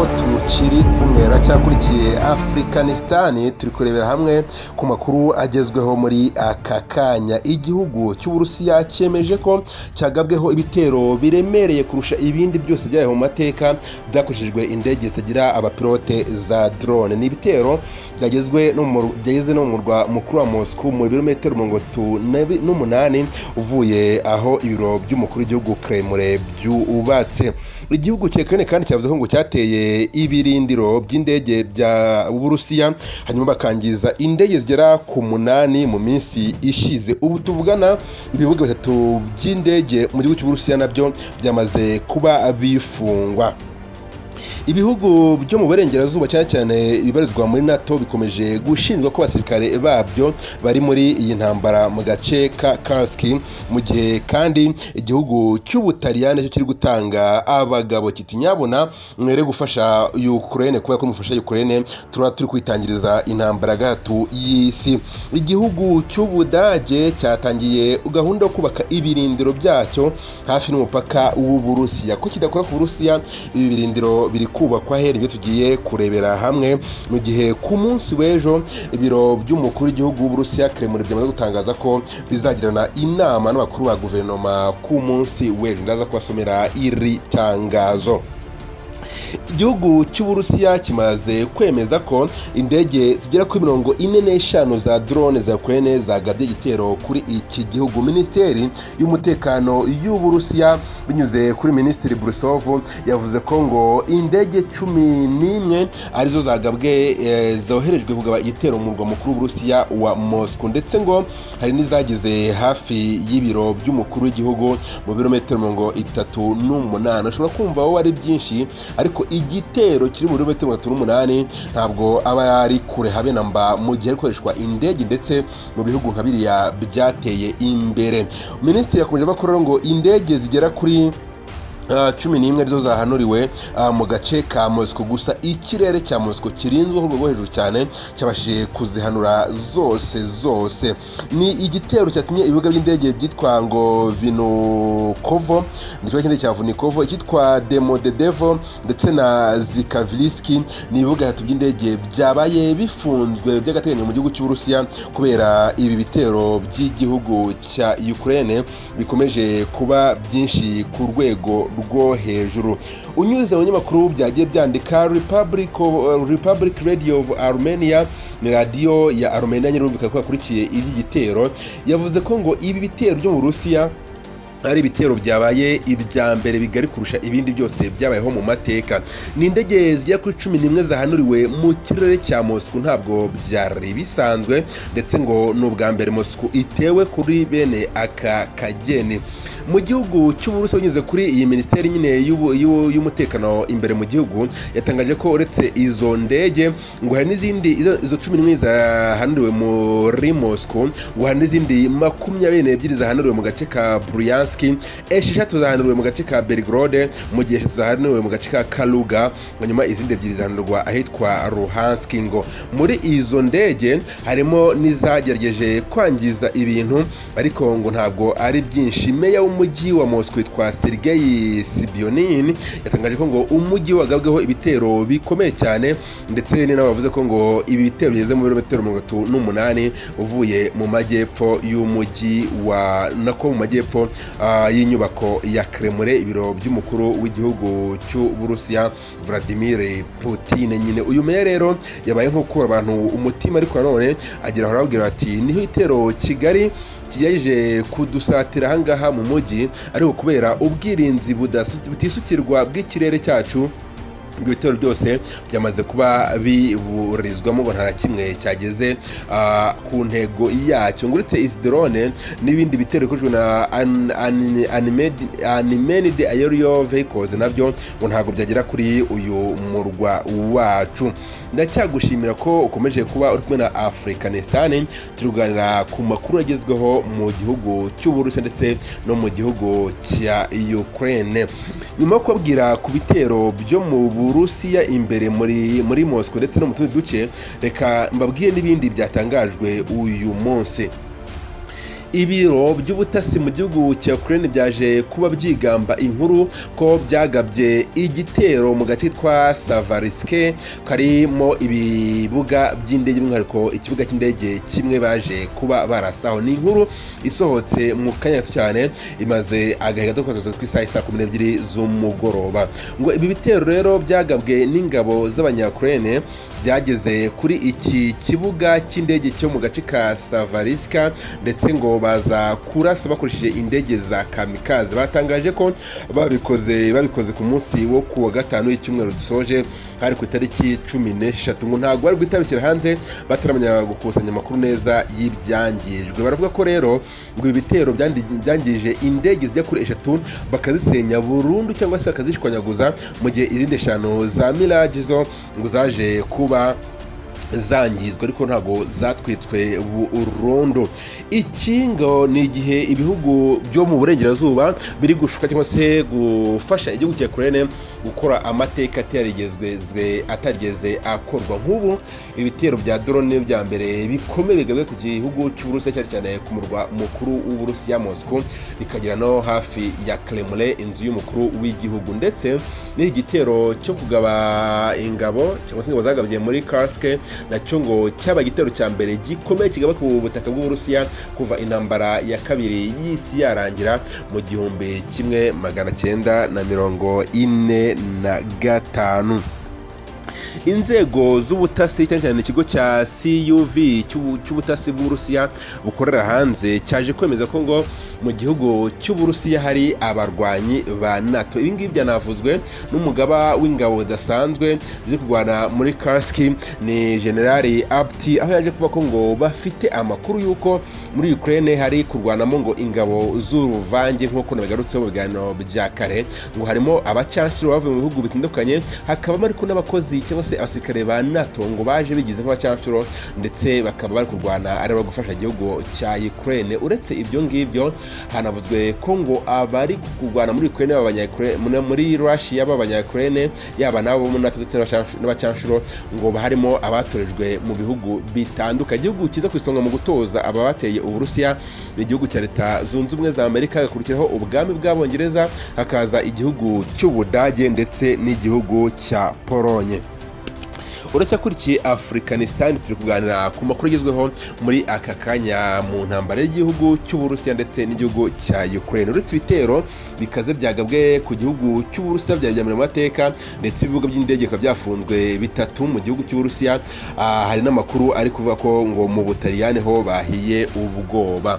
kiri kumera cyakurikiye afurikanistan turi kurebera hamwe ku makuru agezweho muri aka kanya igihugu cy'uburusiya cyemeje ko cyagabweho ibitero biremereye kurusha ibindi byose byabaye mu mateka byakoreshejwe indege zitagira abapilote za drone ni ibitero byagezwe no mu mur- byageze no mu murwa mukuru wa moscou mu birometero mirongo itatu na- n'umunani uvuye aho ibiro by'umukuru w'igihugu kremure byubatse igihugu cya Ukraine kandi cyavuze ko ngo cyateye ibirindiro by'indege bya Burusiya hanyuma bakangiza indege zigera ku munani mu minsi ishize ubu tuvugana ibibuga bitatu by'indege mu gihugu cy'Uburusiya nabyo byamaze kuba bifungwa ibihugu byo mu burengerazuba cyane cyane ibibarizwa muri nato bikomeje gushinjwa ko abasirikare babyo bari muri iyi ntambara mu gace ka karski mu gihe kandi igihugu cy'ubutaliyani cyo kiri gutanga abagabo kiti nyabona mwere gufasha ukraine kubera ko mufasha ukraine turaba turi kwitangiriza intambara gatatu y'isi igihugu cy'ubudage cyatangiye gahunda yo kubaka ibirindiro byacyo hafi n'umupaka w'uburusiya ko kidakora ku burusiya ibi birindiro biri kubakwa hera ibyo tugiye kurebera hamwe mu gihe ku munsi w'ejo ibiro by'umukuru w'igihugu w'uburusiya kremlin byamaze gutangaza ko bizagirana inama n'abakuru ba guverinoma ku munsi w'ejo ndaza kubasomera iri tangazo igihugu cy'uburusiya kimaze kwemeza ko indege zigera kuri mirongo ine n'eshanu za drone za ukraine zagabye igitero kuri iki gihugu minisiteri y'umutekano y'uburusiya binyuze kuri minisitiri burisov yavuze ko ngo indege cumi n'imwe arizo zagabwe eh, zoherejwe kugaba igitero mu murwa mukuru w'uburusiya wa moscow ndetse ngo hari n'izageze hafi y'ibiro by'umukuru w'igihugu mu birometero mirongo itatu n'umunani ushobora kumva wowe ari byinshi ariko igitero kiri mu birometero mirongo itatu n'umunani ntabwo aba ari kure habe na mba mu gihe hakoreshwa indege ndetse mu bihugu nka biriya byateye imbere minisitiri yakomeje avuga ko rero ngo indege zigera kuri Ah, cumi n'imwe arizo zahanuriwe ah, mu gace ka mosiko gusa ikirere cya mosiko kirinzwe ku rwego rwo hejuru cyane cyabashije kuzihanura zose zose ni igitero cyatumye ibibuga by'indege byitwa ngo vinokovo n'ikibuga cy'indege cya vunikovo icyitwa demodedevo ndetse na zikaviliski ni ibibuga bitatu by'indege byabaye bifunzwe by'agateganyo mu gihugu cy'uburusiya kubera ibi bitero by'igihugu cya ukraine bikomeje kuba byinshi ku rwego rwo hejuru unyuze mu binyamakuru byagiye byandika republic, of- republic radio of armenia ni radiyo ya armenia nyirumvikana ko yakurikiye iby'igitero yavuze ko ngo ibi bitero byo mu burusiya ari ibitero byabaye ibya mbere bigari kurusha ibindi byose byabayeho mu mateka ni indege zigera kuri cumi n'imwe zahanuriwe mu kirere cya moscou ntabwo byari bisanzwe ndetse ngo ni ubwa mbere moscou itewe kuri bene aka kageni mu gihugu cy'uburusi binyuze kuri iyi minisiteri nyine y'ubu- y'u- y'umutekano imbere mu gihugu yatangaje ko uretse izo ndege ngo hari n'izindi izo- izo cumi n'imwe zahanuriwe muri moscou ngo hari n'izindi makumyabiri n'ebyiri zahanuriwe mu gace ka buryanski esheshatu zahanuriwe mu gace ka belgrode mu gihe eshatu zahanuriwe mu gace ka kaluga hanyuma izindi ebyiri zahanurwa ahitwa ruhanski ngo muri izo ndege harimo n'izagerageje kwangiza ibintu ariko ngo ntabwo ari byinshi meya w'umujyi wa moscow witwa sergeyi sibionin yatangaje ko ngo umujyi wagabweho ibitero bikomeye cyane ndetse ni nawe wavuze ko ngo ibi bitero bigeze mu birometero mirongo itatu n'umunani uvuye mu majyepfo y'umujyi wa nako mu majyepfo ah, y'inyubako ya kremure ibiro by'umukuru w'igihugu cy'uburusiya vladimir putin nyine uyu meya rero yabaye nk'ukura abantu umutima ariko nanone agira aho arababwira ati niho itero kigali kiyaje kudusatira ahangaha mu mujyi ariko kubera ubwirinzi budasu- butisukirwa bw'ikirere cyacu ibyo bitero byose byamaze kuba biburizwamo ngo nta na kimwe cyageze ah, ku ntego yacyo ngo uretse izi drone n'ibindi bitero bikoreshwa na an- an- animed- animenid aerial vehicles nabyo ngo ntabwo byagera kuri uyu murwa wacu ndacyagushimira ko ukomeje kuba uri kumwe na afurikanistan turi kuganira ku makuru agezweho mu gihugu cy'uburusiya ndetse no mu gihugu cya ukraine nyuma yo kubabwira ku bitero byo mu burusiya imbere muri muri moscow ndetse no mu tundi duce reka mbabwire n'ibindi byatangajwe uyu munsi ibiro by'ubutasi mu gihugu cya Ukraine byaje kuba byigamba inkuru ko byagabye igitero mu gace kitwa Savariske karimo ibibuga by'indege by'umwihariko ikibuga cy'indege kimwe baje kuba barasaho ni inkuru isohotse mu kanya gato cyane imaze agahe gato kose tw'isaha isa kumi n'ebyiri z'umugoroba ngo ibi bitero rero byagabwe n'ingabo z'abanyakirene byageze kuri iki kibuga cy'indege cyo mu gace ka savariska ndetse ngo baza kurasa bakoresheje indege za kamikazi batangaje ko babikoze babikoze ku munsi wo ku wa gatanu w'icyumweru dusoje hari ku itariki cumi n'eshatu ngo ntabwo bari gutabishyira hanze bataramenya gukusanya amakuru neza y'ibyangijwe baravuga ko rero ngo ibi bitero byandi- byangije indege zijya kuri eshatu bakazisenya burundu cyangwa se bakazishwanyaguza mu gihe izindi eshanu za mirage zo ngo zaje kuba zangizwa ariko ntabwo zatwitswe burundu iki ngo ni igihe ibihugu byo mu burengerazuba biri gushuka cyangwa se gufasha igihugu cya kurene gukora amateka atarigeze atarigeze akorwa nk'ubu ibitero bya drone bya mbere bikomeye bigabwe ku gihugu cy'uburusiya cyane cyane ku murwa mukuru w'uburusiya moscow bikagera no hafi ya kremlin inzu y'umukuru w'igihugu ndetse n'iki gitero cyo kugaba ingabo cyangwa se ingabo zagabye muri karske nacyo ngo cyaba igitero cya mbere gikomeye kigaba ku butaka bw'uburusiya kuva intambara ya kabiri y'isi yarangira mu gihumbi kimwe magana cyenda na mirongo ine na gatanu inzego z'ubutasi cyane cyane ikigo cya cuv cy'ubu- cy'ubutasi bw'uburusiya bukorera hanze cyaje kwemeza ko ngo mu gihugu cy'uburusiya hari abarwanyi ba nato ibi ngibi byanavuzwe n'umugaba w'ingabo zidasanzwe ziri kurwana muri karski ni generali apti aho yaje kuvuga ko ngo bafite amakuru y'uko muri ukraine hari kurwanamo ngo ingabo z'uruvange nk'uko nabigarutseho mu biganiro bya kare ngo harimo abacanshuro bavuye mu bihugu bitandukanye hakabamo ariko n'abakozi cyangwa se abasirikare ba nato ngo baje bigize nk'abacanshuro ndetse bakaba bari kurwana ari abagufasha igihugu cya ukraine uretse ibyo ngibyo hanavuzwe ko ngo abari kurwana muri ukraine baba abanyakure- muri- muri russia b'abanyakirene yaba n'abo mu nato ndetse n'abacansh- n'abacanshuro ngo harimo abatorejwe mu bihugu bitandukanye igihugu cyiza ku isonga mu gutoza ababateye uburusiya ni igihugu cya leta zunze ubumwe za amerika hagakurikiraho ubwami bw'abongereza hakaza igihugu cy'ubudage ndetse n'igihugu cya polonye uracyakurikiye afurikanisitani turi kuganira ku makuru agezweho muri aka kanya mu ntambara y'igihugu cy'uburusiya ndetse n'igihugu cya ukraine uretse ibitero bikaze byagabwe ku gihugu cy'uburusiya byabijyambere mu mateka ndetse ibibuga by'indege bikaba byafunzwe bitatu mu gihugu cy'uburusiya Ah, hari n'amakuru ari kuvuga ko ngo mu butaliyani ho bahiye ubwoba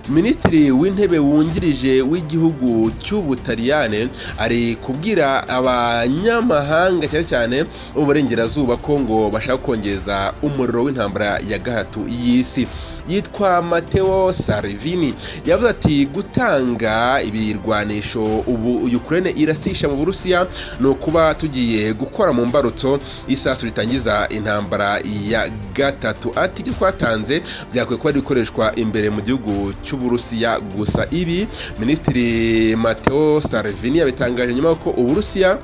minisitiri w'intebe wungirije w'igihugu cy'ubutaliyane ari kubwira abanyamahanga cyane cyane bo mu burengerazuba ko ngo bashaka kongeza umuriro w'intambara ya gahato y'isi yitwa Matteo Salvini yavuze ati gutanga ibirwanisho ubu Ukraine irasisha mu Burusiya ni ukuba tugiye gukora mu mbarutso y'isasu ritangiza intambara ya gatatu ati ibyo twatanze byakwiye kuba ari ibikoreshwa imbere mu gihugu cy'Uburusiya gusa ibi Minisitiri Matteo Salvini yabitangaje nyuma y'uko Uburusiya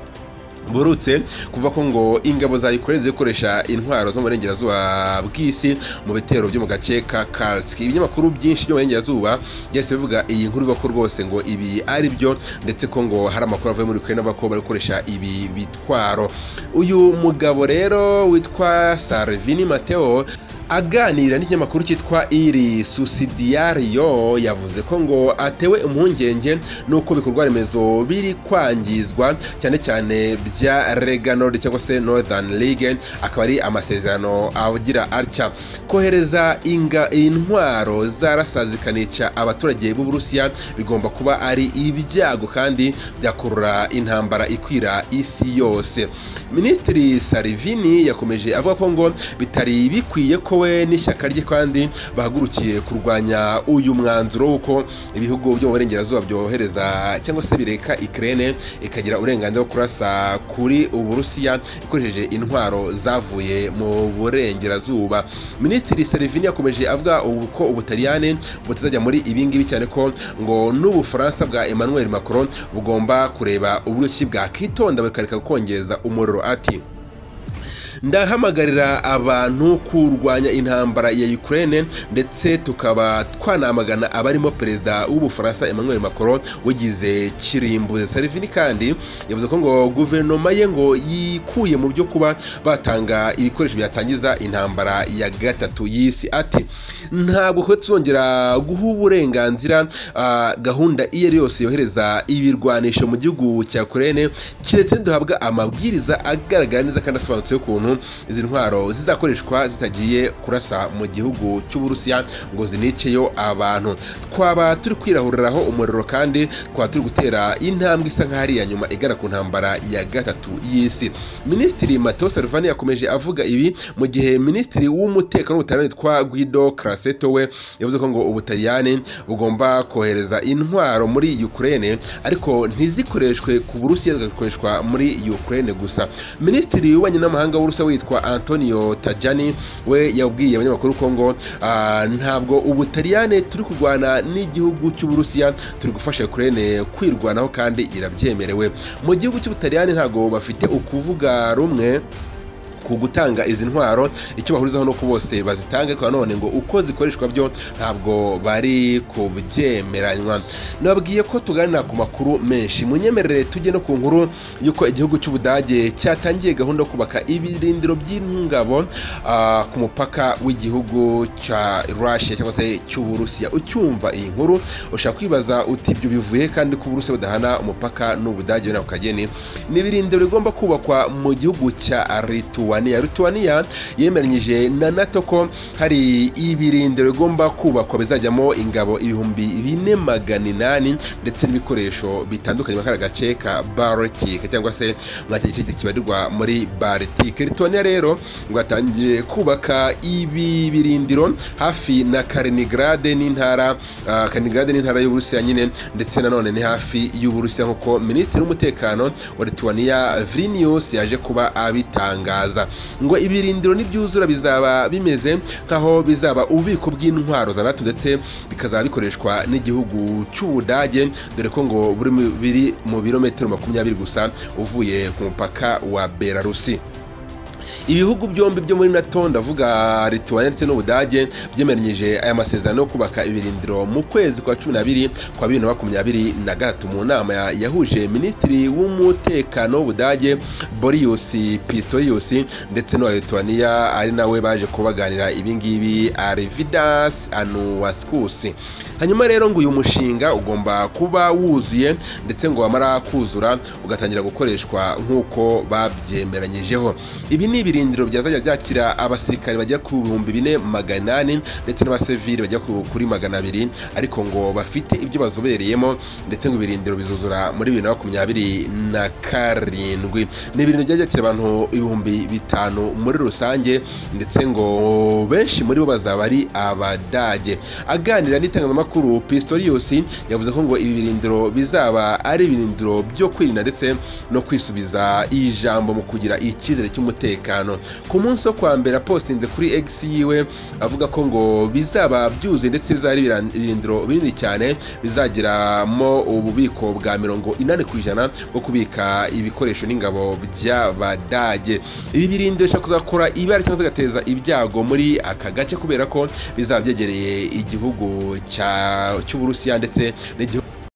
burutse kuva ko ngo ingabo za Ukraine zikoresha intwaro zo mu burengerazuba bw'isi mu bitero byo mu gace ka Kursk ibinyamakuru byinshi byo mu burengerazuba byahise bivuga iyi nkuru ivuga ko rwose ngo ibi ari byo ndetse ko ngo hari amakuru avuye muri Ukraine avuga ko bari gukoresha ibi bitwaro uyu mugabo rero witwa Salvini Matteo aganira n'ikinyamakuru cyitwa iri susidiyario yavuze ko ngo atewe impungenge n'uko ibikorwa remezo biri kwangizwa cyane cyane bya reganord cyangwa se northern league akaba ari amasezerano agira atya kohereza inga intwaro zarasa zikanica abaturage b'uburusiya bigomba kuba ari ibyago kandi byakurura intambara ikwira isi yose minisitiri salivini yakomeje avuga ko ngo bitari bikwiye ko we n'ishyaka rye kandi bahagurukiye kurwanya uyu mwanzuro w'uko ibihugu byo mu burengerazuba byohereza cyangwa se bireka ikirere ikagira uburenganzira bwo kurasa kuri uburusiya ikoresheje intwaro zavuye mu burengerazuba minisitiri salivini yakomeje avuga ubu ko ubutaliyani butazajya muri ibi ngibi cyane ko ngo n'ubufaransa bwa emmanuel macron bugomba kureba uburyo ki bwakitonda bukareka kongeza umuriro ati ndahamagarira abantu kurwanya intambara ya Ukraine ndetse tukaba twanamagana abarimo perezida w'ubufaransa Emmanuel Macron ugize kirimbuze Salvini kandi yavuze ko ngo guverinoma ye ngo yikuye mu byo kuba batanga ibikoresho byatangiza intambara ya gatatu y'isi ati ntabwo kuba tuzongera guha uburenganzira ah, gahunda iyo ari yose yohereza ibirwanisho mu gihugu cya Ukraine kiretse duhabwa amabwiriza agaragara neza kandi asobanutse y'ukuntu izi ntwaro zizakoreshwa zitagiye kurasa mu gihugu cy'uburusiya ngo ziniceyo abantu twaba turi kwirahuriraho umuriro kandi twaba turi gutera intambwe isa nk'aho ari iya nyuma igana ku ntambara ya gatatu y'isi minisitiri mateo salvani yakomeje avuga ibi mu gihe minisitiri w'umutekano w'ubutaliyani witwa guido craseto we yavuze ko ngo ubutaliyani bugomba kohereza intwaro muri ukraine ariko ntizikoreshwe ku burusiya zigakoreshwa muri ukraine gusa minisitiri w'ububanyi n'amahanga w'uburusiya witwa antonio tajani we yabwiye abanyamakuru ko ngo ah, ntabwo ubutaliyani turi kurwana n'igihugu cy'uburusiya turi gufasha ukraine kwirwanaho kandi irabyemerewe mu gihugu cy'ubutaliyani ntabwo bafite ukuvuga rumwe ku gutanga izi ntwaro icyo bahurizaho nuko bose bazitanga ariko nanone ngo uko zikoreshwa byo ntabwo bari kubyemeranywa nababwiye ko tuganira ku makuru menshi munyemerere tujye no ku nkuru y'uko igihugu cy'ubudage cyatangiye gahunda yo kubaka ibirindiro by'ingabo ah, ku mupaka w'igihugu cya russia cyangwa se cy'uburusiya ucyumva iyi nkuru ushobora kwibaza uti ibyo bivuye kandi ko uburusiya budahana umupaka n'ubudage we n'akageni ni ibirindiro bigomba kubakwa mu gihugu cya lituwa Lituania Lituania yemeranyije na NATO ko hari ibirindiro bigomba kubakwa bizajyamo ingabo ibihumbi bine magana inani ndetse n'ibikoresho bitandukanye muri aka gace ka Baltic cyangwa se mwa cya gice kibarirwa muri Baltic Lituania rero rwatangiye kubaka ibi birindiro hafi na Kaliningrad n'intara ah, Kaliningrad n'intara y'Uburusiya nyine ndetse nanone ni hafi y'Uburusiya nk'uko Minisitiri w'Umutekano wa Lituania Vilnius yaje kuba abitangaza bizaza ngo ibirindiro nibyuzura bizaba bimeze nk'aho bizaba ububiko bw'intwaro za nato ndetse bikazaba bikoreshwa n'igihugu cy'ubudage dore ko ngo buri mu- biri mu birometero makumyabiri gusa uvuye ku mupaka wa belarusi ibihugu byombi byo muri nato ndavuga lituania ndetse n'ubudage byemeranyije aya masezerano yo kubaka ibirindiro mu kwezi kwa cumi n'abiri kwa bibiri na makumyabiri na gatatu mu nama ya- yahuje minisitiri w'umutekano w'ubudage borius pistorius ndetse n'uwa lituania ari nawe baje kubaganira ibingibi arividas anuwaskus hanyuma rero ngo uyu mushinga ugomba kuba wuzuye ndetse ngo wamara kuzura ugatangira gukoreshwa nk'uko babyemeranyijeho ibi ni ibirindiro byazajya byakira abasirikare bajya ku bihumbi bine magana inani ndetse n'abasivili bajya ku- kuri magana abiri ariko ngo bafite ibyo bazobereyemo ndetse ngo ibirindiro bizuzura muri bibiri na makumyabiri na karindwi ni ibirindiro byajya byakira abantu ibihumbi bitanu muri rusange ndetse ngo benshi muri bo bazaba ari abadage aganira n'itangazamakuru pistorius yavuze ko ngo ibi birindiro bizaba ari ibirindiro byo kwirinda ndetse no kwisubiza ijambo mu kugira icyizere cy'umutekano ku munsi wo kwa mbere apostinze kuri x yiwe avuga ko ngo bizaba byuzuye ndetse bizaba ari ibiran- ibirindiro binini cyane bizagiramo ububiko bwa mirongo inani ku ijana bwo kubika ibikoresho n'ingabo by'abadage ibi birindiro bishobora kuzakora ibara cyangwa se bigateza ibyago muri aka gace kubera ko bizaba byegereye igihugu cya- cy'uburusiya ndetse n'igihugu